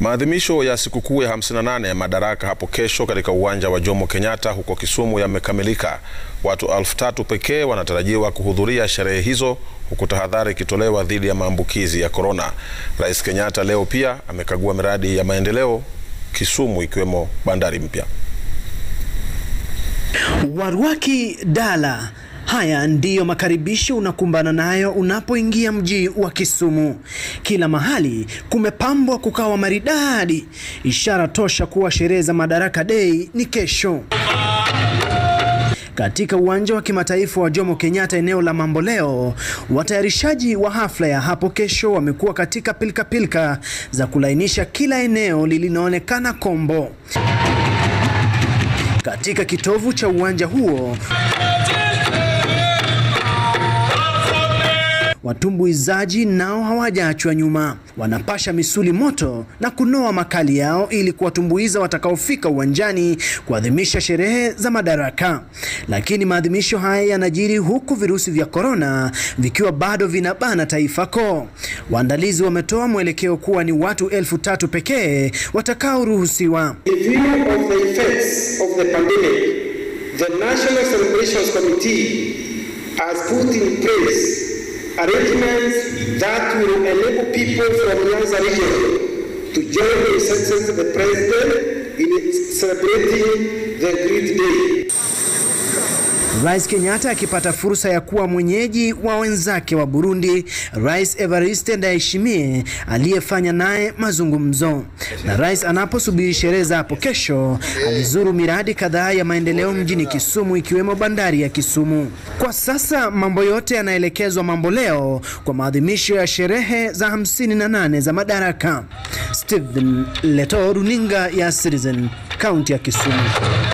Maadhimisho ya sikukuu ya 58 ya Madaraka hapo kesho katika uwanja wa Jomo Kenyatta huko Kisumu yamekamilika. Watu elfu tatu pekee wanatarajiwa kuhudhuria sherehe hizo huku tahadhari ikitolewa dhidi ya maambukizi ya korona. Rais Kenyatta leo pia amekagua miradi ya maendeleo Kisumu ikiwemo bandari mpya. Warwaki Dala. Haya ndiyo makaribisho unakumbana nayo unapoingia mji wa Kisumu. Kila mahali kumepambwa kukawa maridadi, ishara tosha kuwa sherehe za Madaraka Day ni kesho. Katika uwanja wa kimataifa wa Jomo Kenyatta eneo la Mamboleo, watayarishaji wa hafla ya hapo kesho wamekuwa katika pilkapilka pilka za kulainisha kila eneo lilinaonekana kombo. Katika kitovu cha uwanja huo watumbuizaji nao hawajaachwa nyuma, wanapasha misuli moto na kunoa makali yao ili kuwatumbuiza watakaofika uwanjani kuadhimisha sherehe za Madaraka. Lakini maadhimisho haya yanajiri huku virusi vya korona vikiwa bado vinabana taifa koo. Waandalizi wametoa mwelekeo kuwa ni watu elfu tatu pekee watakaoruhusiwa. In view of the effects of the pandemic, the National Celebrations Committee has put in place arrangements that will enable people from Nyanza region to join the Excellency of the President in celebrating the great day. Rais Kenyatta akipata fursa ya kuwa mwenyeji wa wenzake wa Burundi, Rais Evariste Ndayishimiye aliyefanya naye mazungumzo. Na rais anaposubiri sherehe za hapo kesho, alizuru miradi kadhaa ya maendeleo mjini Kisumu ikiwemo bandari ya Kisumu. Kwa sasa mambo yote yanaelekezwa Mamboleo kwa maadhimisho ya sherehe za 58 za Madaraka. Stephen Leto, runinga ya Citizen, kaunti ya Kisumu.